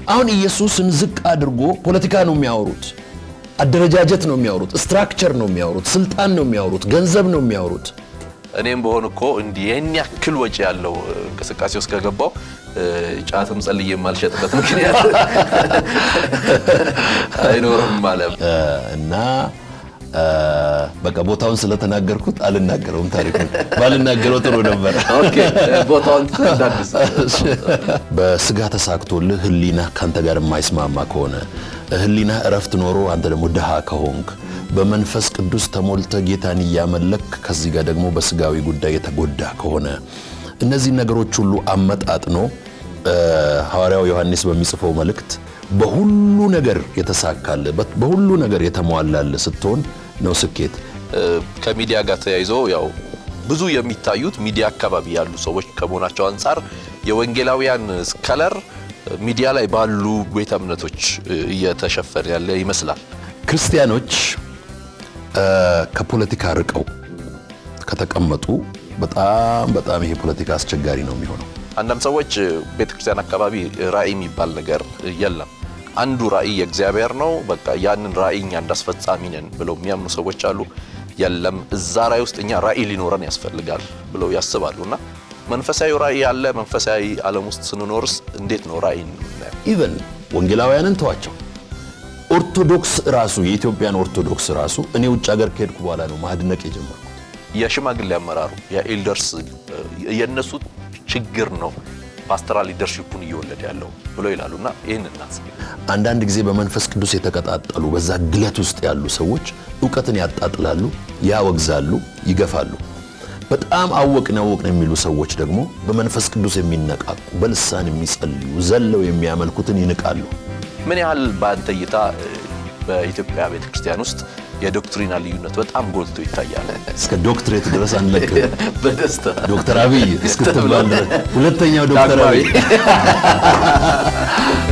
አሁን ኢየሱስን ዝቅ አድርጎ ፖለቲካ ነው የሚያወሩት፣ አደረጃጀት ነው የሚያወሩት፣ ስትራክቸር ነው የሚያወሩት፣ ስልጣን ነው የሚያወሩት፣ ገንዘብ ነው የሚያወሩት። እኔም በሆን እኮ እንዲህ ይህን ያክል ወጪ ያለው እንቅስቃሴ ውስጥ ከገባው ጫትም ጸልዬ የማልሸጥበት ምክንያት አይኖርም ማለት እ፣ እና እ፣ በቃ ቦታውን ስለተናገርኩት አልናገረውም። ታሪኩን ባልናገረው ጥሩ ነበር። ኦኬ ቦታውን እንዳድስ በስጋ ተሳክቶልህ ህሊና ካንተ ጋር የማይስማማ ከሆነ ህሊና እረፍት ኖሮ አንተ ደግሞ ድሃ ከሆንክ በመንፈስ ቅዱስ ተሞልተ ጌታን እያመለክ ከዚህ ጋር ደግሞ በስጋዊ ጉዳይ የተጎዳ ከሆነ እነዚህ ነገሮች ሁሉ አመጣጥኖ እ፣ ሐዋርያው ዮሐንስ በሚጽፈው መልእክት በሁሉ ነገር የተሳካል በሁሉ ነገር የተሟላል ስትሆን ነው ስኬት። ከሚዲያ ጋር ተያይዞ ያው ብዙ የሚታዩት ሚዲያ አካባቢ ያሉ ሰዎች ከመሆናቸው አንጻር የወንጌላውያን ከለር ሚዲያ ላይ ባሉ ቤተ እምነቶች እየተሸፈነ ያለ ይመስላል። ክርስቲያኖች እ፣ ከፖለቲካ ርቀው ከተቀመጡ በጣም በጣም ይሄ ፖለቲካ አስቸጋሪ ነው የሚሆነው። አንዳንድ ሰዎች ቤተ ክርስቲያን አካባቢ ራእይ የሚባል ነገር የለም፣ አንዱ ራእይ የእግዚአብሔር ነው፣ በቃ ያንን ራእይ እኛ እንዳስፈጻሚ ነን ብለው የሚያምኑ ሰዎች አሉ። የለም እዛ ራእይ ውስጥ እኛ ራእይ ሊኖረን ያስፈልጋል ብለው ያስባሉ። እና መንፈሳዊ ራእይ ያለ መንፈሳዊ ዓለም ውስጥ ስንኖርስ እንዴት ነው ራእይን የምናየው? ኢቨን ወንጌላውያንን ተዋቸው። ኦርቶዶክስ ራሱ የኢትዮጵያን ኦርቶዶክስ ራሱ እኔ ውጭ ሀገር ከሄድኩ በኋላ ነው ማድነቅ የጀመርኩት። የሽማግሌ አመራሩ የኤልደርስ የእነሱ ችግር ነው ፓስተራል ሊደርሺፑን እየወለደ ያለው ብለው ይላሉ። እና ይህን እናስብ። አንዳንድ ጊዜ በመንፈስ ቅዱስ የተቀጣጠሉ በዛ ግለት ውስጥ ያሉ ሰዎች እውቀትን ያጣጥላሉ፣ ያወግዛሉ፣ ይገፋሉ። በጣም አወቅን አወቅን የሚሉ ሰዎች ደግሞ በመንፈስ ቅዱስ የሚነቃቁ በልሳን የሚጸልዩ ዘለው የሚያመልኩትን ይንቃሉ። ምን ያህል በአንተ እይታ እ፣ በኢትዮጵያ ቤተክርስቲያን ውስጥ የዶክትሪና ልዩነት በጣም ጎልቶ ይታያል? እስከ ዶክትሬት ድረስ አንለቅም። በደስታ ዶክተር አብይ እስክትባል ድረስ ሁለተኛው ዶክተር ዳግማዊ አብይ